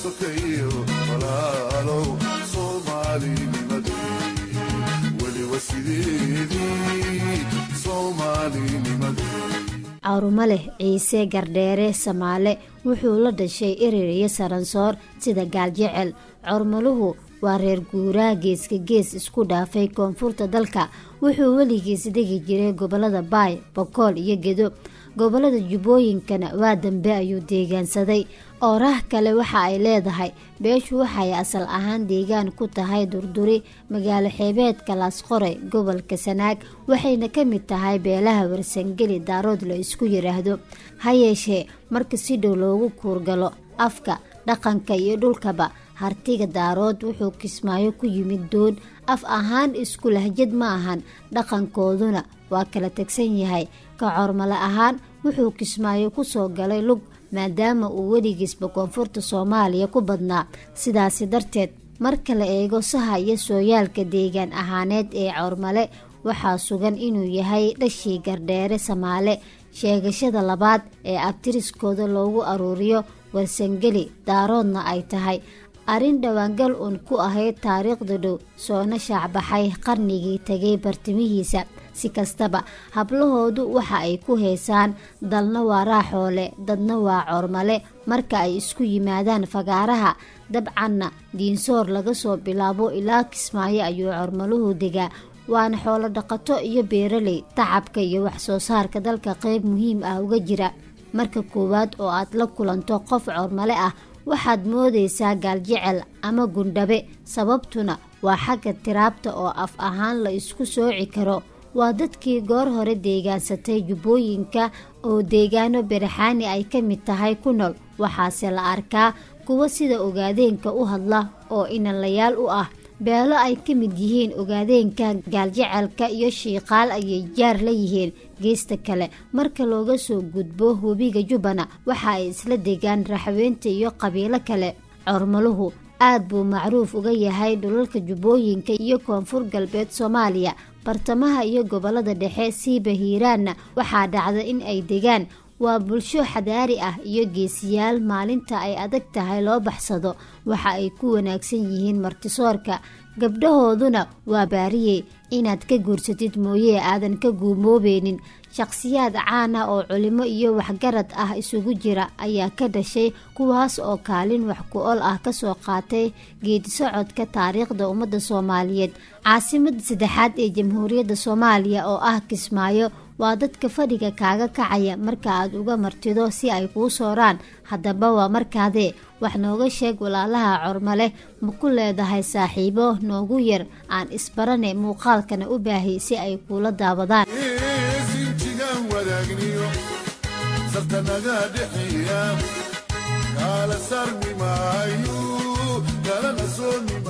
sokeeyo walaalow soomaalinimadii weliba sideedii soomaalinimadii cawrumo leh ciise gardheere samaale wuxuu la dhashay erer iyo saransoor sida gaaljecel cormaluhu waa reer guuraa geeska gees isku dhaafay koonfurta dalka wuxuu weligiis degi jiray gobolada baay bokool iyo gedo gobolada jubbooyinkana waa dambe ayuu deegaansaday ooraah kale waxa ay leedahay beeshu waxay asal ahaan deegaan ku tahay durduri magaalo xeebeedka laasqoray gobolka sanaag waxayna ka mid tahay beelaha warsangeli daarood la isku yiraahdo ha yeeshee marka si dhow loogu kuurgalo afka dhaqanka iyo dhulkaba hartiga daarood wuxuu kismaayo ku yimid doon af ahaan isku lahjad ma ahan dhaqankooduna waa kala tegsan yahay ka cormale ahaan wuxuu kismaayo kusoo galay lug maadaama uu weligiisba koonfurta soomaaliya ku badnaa sidaasi darteed marka la eego saha iyo sooyaalka deegaan ahaaneed ee cormale waxaa sugan inuu yahay dhashii gardheere samaale sheegashada labaad ee abtiriskooda loogu aruuriyo warsangeli daaroodna ay tahay arrin dhowaangal uun ku ahayd taariikhda dhow soona shaacbaxay qarnigii tegay bartimihiisa si kastaba hablahoodu waxa ay ku heesaan dalna waa raaxoole dadna waa cormale marka ay isku yimaadaan fagaaraha dabcanna diinsoor laga soo bilaabo ilaa kismaayo ayuu cormaluhu degaa waana xoolo dhaqato iyo beeraley tacabka iyo waxsoo saarka dalka qeyb muhiim ah uga jira marka koowaad oo aad la kulanto qof cormale ah waxaad moodaysaa gaaljecel ama gundhabe sababtuna waa xagga tiraabta oo af ahaan la isku sooci karo waa dadkii goor hore deegaansatay jubbooyinka oo deegaano beraxaani ay ka mid tahay ku nool waxaase la arkaa kuwa sida ogaadeenka u hadla oo inanlayaal u ah beelo ay ka mid yihiin ogaadeenka gaaljecelka iyo shiiqaal ayay jaar la yihiin geesta kale marka looga soo gudbo webiga jubbana waxa ay isla degaan raxweynta iyo qabiilo kale cormaluhu aad buu macruuf uga yahay dhulalka jubbooyinka iyo koonfur galbeed soomaaliya bartamaha iyo gobolada dhexe siiba hiiraanna waxaa dhacda in ay degaan waa bulsho xadaari ah iyo geesiyaal maalinta ay adag tahay loo baxsado waxa ay ku wanaagsan yihiin martisoorka gabdhahooduna waa baariyey inaad ka guursatid mooyee aadan ka guumoobeynin shaqhsiyaad caan ah oo culimo iyo waxgarad ah isugu jira ayaa ka dhashay kuwaas oo kaalin wax ku ol ah kasoo qaatay geedisocodka taariikhda ummadda soomaaliyeed caasimada saddexaad ee jamhuuriyadda soomaaliya oo ah kismaayo waa dadka fadhiga kaaga kacaya marka aad uga martido si ay kuu sooraan haddaba waa markaadee wax nooga sheeg walaalaha cormale ma ku leedahay saaxiibo noogu yar aan isbarane muuqaalkana u baahay si ay kuula daawadaan sinjigaan wadaagniyo sartanaga dhexeeya kaala saarmi maayo kalana sooni